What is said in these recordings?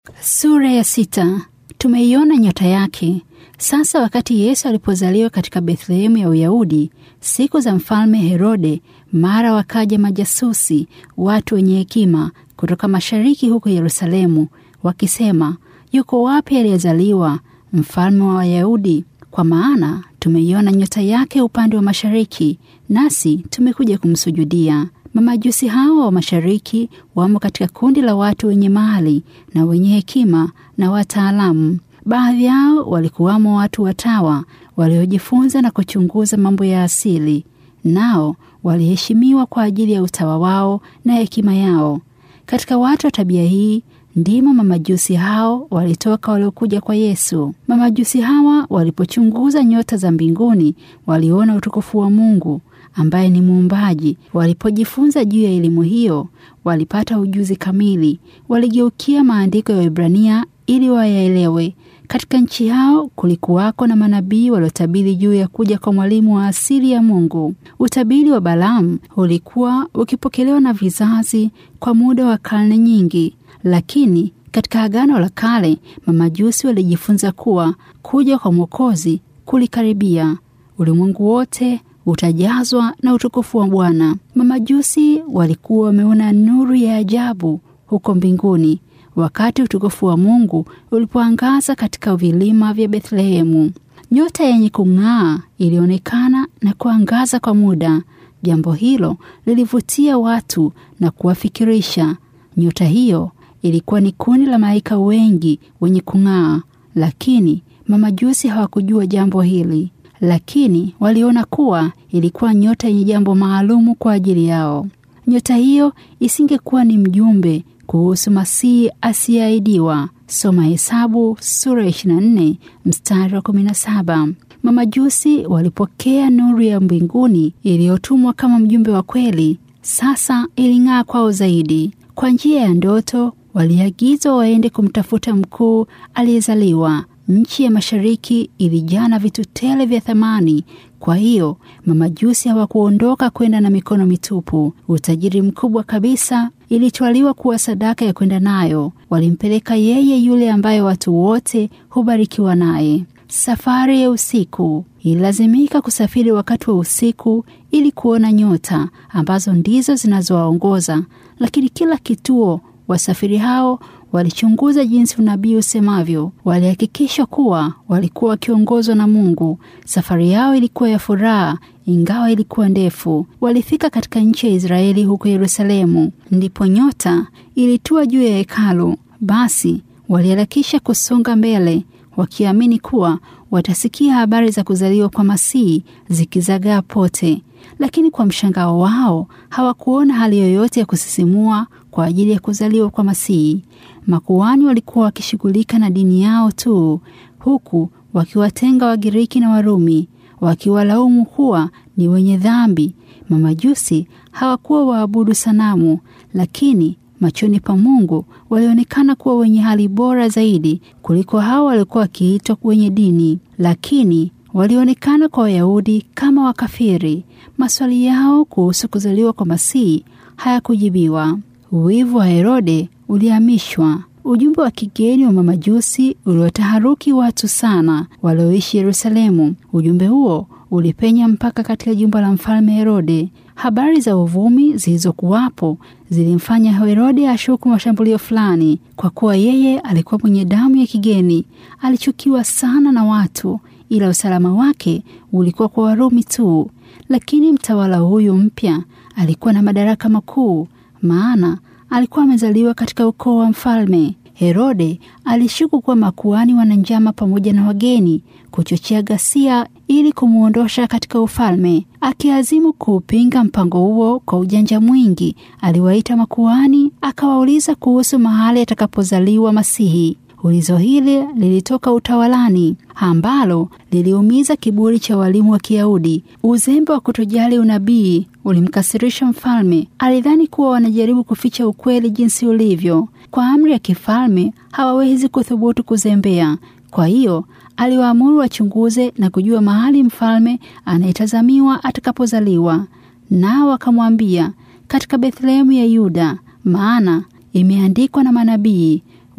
Sura ya sita. Tumeiona nyota yake. Sasa wakati Yesu alipozaliwa katika Bethlehemu ya Uyahudi, siku za mfalme Herode, mara wakaja majasusi, watu wenye hekima kutoka mashariki huko Yerusalemu, wakisema, yuko wapi aliyezaliwa mfalme wa Wayahudi? Kwa maana tumeiona nyota yake upande wa mashariki, nasi tumekuja kumsujudia. Mamajusi hawa wa mashariki wamo katika kundi la watu wenye mali na wenye hekima na wataalamu. Baadhi yao walikuwamo watu watawa waliojifunza na kuchunguza mambo ya asili, nao waliheshimiwa kwa ajili ya utawa wao na hekima yao. Katika watu wa tabia hii ndimo mamajusi hao walitoka waliokuja kwa Yesu. Mamajusi hawa walipochunguza nyota za mbinguni, waliona utukufu wa Mungu ambaye ni muumbaji. Walipojifunza juu ya elimu hiyo, walipata ujuzi kamili. Waligeukia maandiko ya Waebrania ili wayaelewe. Katika nchi yao kulikuwako na manabii waliotabiri juu ya kuja kwa mwalimu wa asili ya Mungu. Utabiri wa Balaamu ulikuwa ukipokelewa na vizazi kwa muda wa karne nyingi, lakini katika Agano la Kale mamajusi walijifunza kuwa kuja kwa Mwokozi kulikaribia. Ulimwengu wote utajazwa na utukufu wa Bwana. Mamajusi walikuwa wameona nuru ya ajabu huko mbinguni wakati utukufu wa Mungu ulipoangaza katika vilima vya Bethlehemu. Nyota yenye kung'aa ilionekana na kuangaza kwa muda. Jambo hilo lilivutia watu na kuwafikirisha. Nyota hiyo ilikuwa ni kundi la malaika wengi wenye kung'aa, lakini mamajusi hawakujua jambo hili lakini waliona kuwa ilikuwa nyota yenye jambo maalumu kwa ajili yao. Nyota hiyo isingekuwa ni mjumbe kuhusu Masihi asiyeahidiwa. Soma Hesabu sura ya 24 mstari wa 17. Mamajusi walipokea nuru ya mbinguni iliyotumwa kama mjumbe wa kweli. Sasa iling'aa kwao zaidi. Kwa njia ya ndoto, waliagizwa waende kumtafuta mkuu aliyezaliwa. Nchi ya mashariki ilijaa na vitu tele vya thamani. Kwa hiyo mamajusi hawakuondoka kwenda na mikono mitupu. Utajiri mkubwa kabisa ilitwaliwa kuwa sadaka ya kwenda nayo. Walimpeleka yeye yule ambaye watu wote hubarikiwa naye. Safari ya usiku ililazimika kusafiri wakati wa usiku ili kuona nyota ambazo ndizo zinazowaongoza, lakini kila kituo wasafiri hao walichunguza jinsi unabii usemavyo. Walihakikisha kuwa walikuwa wakiongozwa na Mungu. Safari yao ilikuwa ya furaha, ingawa ilikuwa ndefu. Walifika katika nchi ya Israeli huko Yerusalemu, ndipo nyota ilitua juu ya hekalu. Basi waliharakisha kusonga mbele, wakiamini kuwa watasikia habari za kuzaliwa kwa Masihi zikizagaa pote. Lakini kwa mshangao wao hawakuona hali yoyote ya kusisimua kwa ajili ya kuzaliwa kwa Masihi. Makuhani walikuwa wakishughulika na dini yao tu, huku wakiwatenga Wagiriki na Warumi, wakiwalaumu kuwa ni wenye dhambi. Mamajusi hawakuwa waabudu sanamu, lakini machoni pa Mungu walionekana kuwa wenye hali bora zaidi kuliko hao waliokuwa wakiitwa wenye dini, lakini walionekana kwa Wayahudi kama wakafiri. Maswali yao kuhusu kuzaliwa kwa Masihi hayakujibiwa. Wivu wa Herode ulihamishwa. Ujumbe wa kigeni wa mamajusi uliotaharuki watu sana walioishi Yerusalemu. Ujumbe huo ulipenya mpaka katika jumba la mfalme Herode. Habari za uvumi zilizokuwapo zilimfanya Herode ashuku mashambulio fulani. Kwa kuwa yeye alikuwa mwenye damu ya kigeni, alichukiwa sana na watu, ila usalama wake ulikuwa kwa Warumi tu. Lakini mtawala huyu mpya alikuwa na madaraka makuu, maana alikuwa amezaliwa katika ukoo wa mfalme. Herode alishuku kuwa makuhani wana njama pamoja na wageni kuchochea ghasia ili kumwondosha katika ufalme. Akiazimu kuupinga mpango huo kwa ujanja mwingi, aliwaita makuhani akawauliza kuhusu mahali atakapozaliwa Masihi. Ulizo hili lilitoka utawalani, ambalo liliumiza kiburi cha walimu wa Kiyahudi. Uzembe wa kutojali unabii ulimkasirisha mfalme. Alidhani kuwa wanajaribu kuficha ukweli jinsi ulivyo. Kwa amri ya kifalme hawawezi kuthubutu kuzembea. Kwa hiyo aliwaamuru wachunguze na kujua mahali mfalme anayetazamiwa atakapozaliwa. Nao wakamwambia, katika Bethlehemu ya Yuda, maana imeandikwa na manabii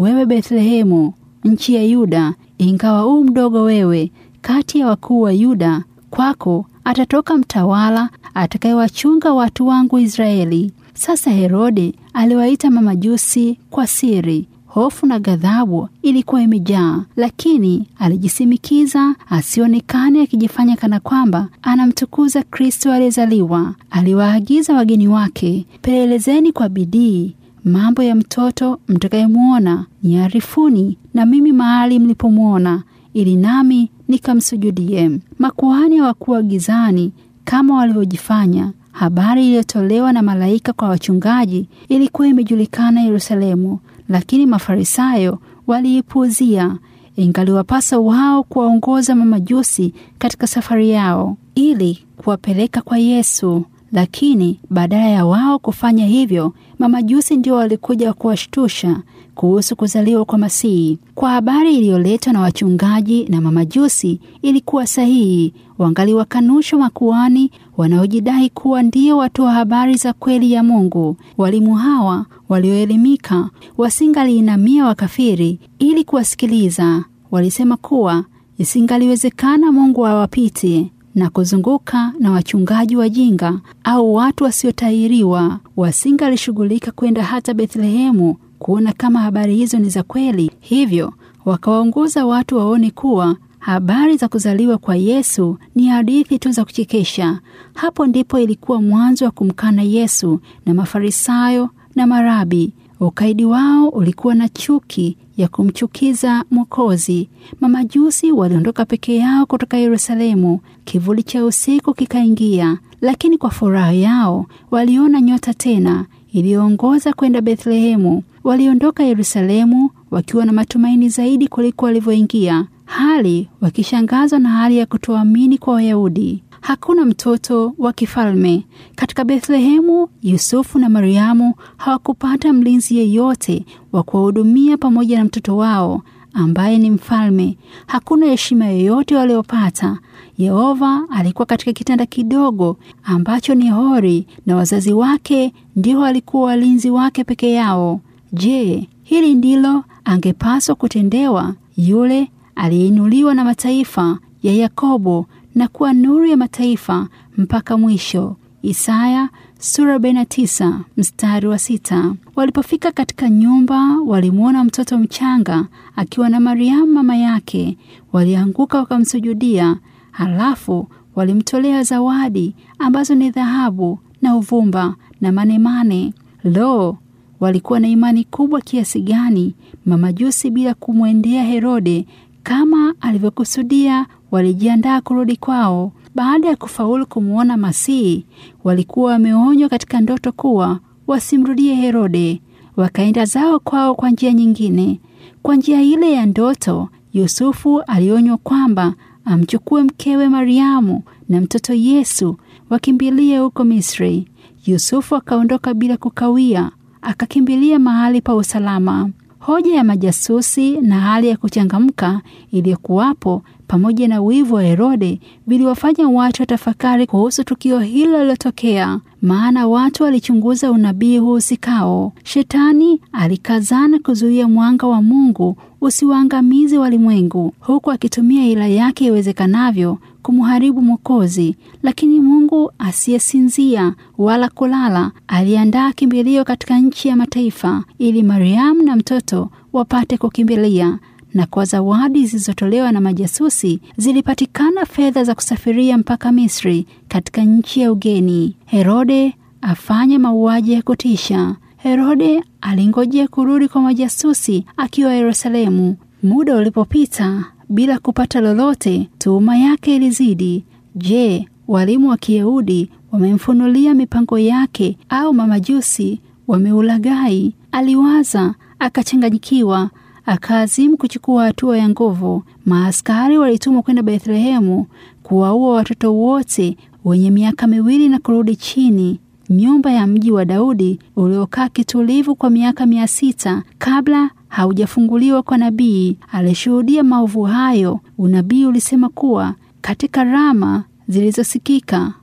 wewe Bethlehemu, nchi ya Yuda, ingawa u mdogo wewe kati ya wakuu wa Yuda, kwako atatoka mtawala atakayewachunga watu wangu Israeli. Sasa Herode aliwaita mamajusi kwa siri. Hofu na ghadhabu ilikuwa imejaa, lakini alijisimikiza asionekane akijifanya kana kwamba anamtukuza Kristo aliyezaliwa. Aliwaagiza wageni wake, pelelezeni kwa bidii mambo ya mtoto mtakayemwona, niarifuni na mimi mahali mlipomwona, ili nami nikamsujudie. Makuhani hawakuwa gizani kama walivyojifanya. Habari iliyotolewa na malaika kwa wachungaji ilikuwa imejulikana Yerusalemu, lakini Mafarisayo waliipuuzia. Ingaliwapasa wao kuwaongoza mamajusi katika safari yao ili kuwapeleka kwa Yesu, lakini badala ya wao kufanya hivyo, mamajusi ndio walikuja kuwashtusha kuhusu kuzaliwa kwa Masihi. Kwa habari iliyoletwa na wachungaji na mamajusi ilikuwa sahihi, wangaliwakanusha makuhani wanaojidai kuwa ndio watoa habari za kweli ya Mungu. Walimu hawa walioelimika wasingaliinamia wakafiri ili kuwasikiliza. Walisema kuwa isingaliwezekana Mungu awapite na kuzunguka na wachungaji wajinga au watu wasiotahiriwa. Wasingalishughulika kwenda hata Bethlehemu kuona kama habari hizo ni za kweli. Hivyo wakawaongoza watu waone kuwa habari za kuzaliwa kwa Yesu ni hadithi tu za kuchekesha. Hapo ndipo ilikuwa mwanzo wa kumkana Yesu na Mafarisayo na marabi. Ukaidi wao ulikuwa na chuki ya kumchukiza Mwokozi. Mamajusi waliondoka peke yao kutoka Yerusalemu. Kivuli cha usiku kikaingia, lakini kwa furaha yao waliona nyota tena iliyoongoza kwenda Bethlehemu. Waliondoka Yerusalemu wakiwa na matumaini zaidi kuliko walivyoingia, hali wakishangazwa na hali ya kutoamini kwa Wayahudi. Hakuna mtoto wa kifalme katika Bethlehemu. Yusufu na Mariamu hawakupata mlinzi yeyote wa kuwahudumia pamoja na mtoto wao ambaye ni mfalme. Hakuna heshima yoyote waliopata. Yehova alikuwa katika kitanda kidogo ambacho ni hori, na wazazi wake ndio walikuwa walinzi wake peke yao. Je, hili ndilo angepaswa kutendewa yule aliyeinuliwa na mataifa ya Yakobo na kuwa nuru ya mataifa mpaka mwisho. Isaya sura 49 mstari wa sita. Walipofika katika nyumba, walimwona mtoto mchanga akiwa na Mariamu mama yake. Walianguka wakamsujudia, halafu walimtolea zawadi ambazo ni dhahabu na uvumba na manemane. Lo, walikuwa na imani kubwa kiasi gani mamajusi! Bila kumwendea Herode kama alivyokusudia, walijiandaa kurudi kwao. Baada ya kufaulu kumwona Masihi, walikuwa wameonywa katika ndoto kuwa wasimrudie Herode. Wakaenda zao kwao kwa njia nyingine. Kwa njia ile ya ndoto, Yusufu alionywa kwamba amchukue mkewe Mariamu na mtoto Yesu wakimbilie huko Misri. Yusufu akaondoka bila kukawia, akakimbilia mahali pa usalama. Hoja ya majasusi na hali ya kuchangamka iliyokuwapo pamoja na wivu wa Herode viliwafanya watu watafakari kuhusu tukio hilo lilotokea, maana watu walichunguza unabii huhusikao. Shetani alikazana kuzuia mwanga wa Mungu usiwaangamize walimwengu, huku akitumia hila yake iwezekanavyo kumharibu Mwokozi. Lakini Mungu asiyesinzia wala kulala aliandaa kimbilio katika nchi ya mataifa, ili Mariamu na mtoto wapate kukimbilia na kwa zawadi zilizotolewa na majasusi zilipatikana fedha za kusafiria mpaka Misri katika nchi ya ugeni. Herode afanya mauaji ya kutisha. Herode alingojea kurudi kwa majasusi akiwa Yerusalemu. Muda ulipopita bila kupata lolote, tuhuma yake ilizidi. Je, walimu wa Kiyahudi wamemfunulia mipango yake au mamajusi wameulaghai? Aliwaza, akachanganyikiwa akaazimu kuchukua hatua ya nguvu. Maaskari walitumwa kwenda Bethlehemu kuwaua watoto wote wenye miaka miwili na kurudi chini. Nyumba ya mji wa Daudi uliokaa kitulivu kwa miaka mia sita kabla haujafunguliwa kwa nabii alishuhudia maovu hayo. Unabii ulisema kuwa katika rama zilizosikika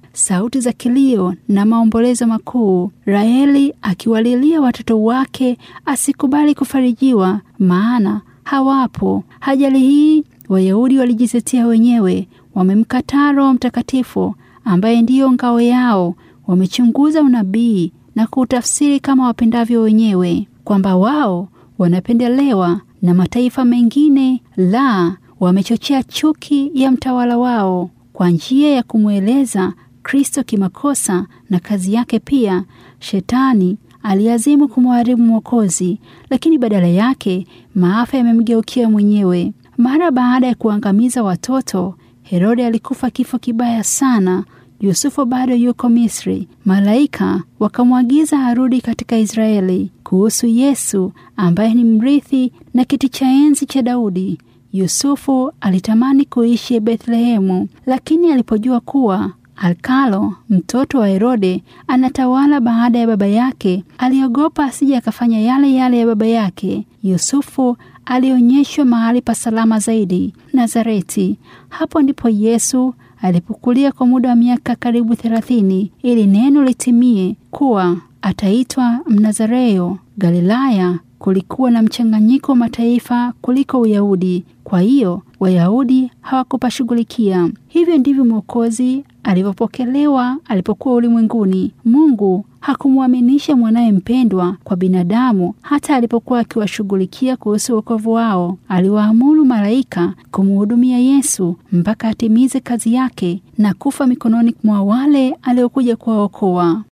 sauti za kilio na maombolezo makuu, Raheli akiwalilia watoto wake asikubali kufarijiwa, maana hawapo. Ajali hii Wayahudi walijitetea wenyewe, wamemkataa Roho Mtakatifu ambaye ndiyo ngao yao. Wamechunguza unabii na kuutafsiri kama wapendavyo wenyewe, kwamba wao wanapendelewa na mataifa mengine. La, wamechochea chuki ya mtawala wao kwa njia ya kumweleza Kristo kimakosa na kazi yake. Pia Shetani aliazimu kumharibu Mwokozi, lakini badala yake maafa yamemgeukia mwenyewe. Mara baada ya kuangamiza watoto, Herode alikufa kifo kibaya sana. Yusufu bado yuko Misri. Malaika wakamwagiza arudi katika Israeli. Kuhusu Yesu ambaye ni mrithi na kiti cha enzi cha Daudi, Yusufu alitamani kuishi Bethlehemu, lakini alipojua kuwa Alkalo mtoto wa Herode anatawala baada ya baba yake, aliogopa asije akafanya yale yale ya baba yake. Yusufu alionyeshwa mahali pa salama zaidi, Nazareti. Hapo ndipo Yesu alipokulia kwa muda wa miaka karibu thelathini, ili neno litimie kuwa ataitwa Mnazareo. Galilaya kulikuwa na mchanganyiko wa mataifa kuliko Uyahudi, kwa hiyo Wayahudi hawakupashughulikia. Hivyo ndivyo Mwokozi alivyopokelewa alipokuwa ulimwenguni. Mungu hakumwaminisha mwanaye mpendwa kwa binadamu. Hata alipokuwa akiwashughulikia kuhusu wokovu wao, aliwaamuru malaika kumhudumia Yesu mpaka atimize kazi yake na kufa mikononi mwa wale aliokuja kuwaokoa.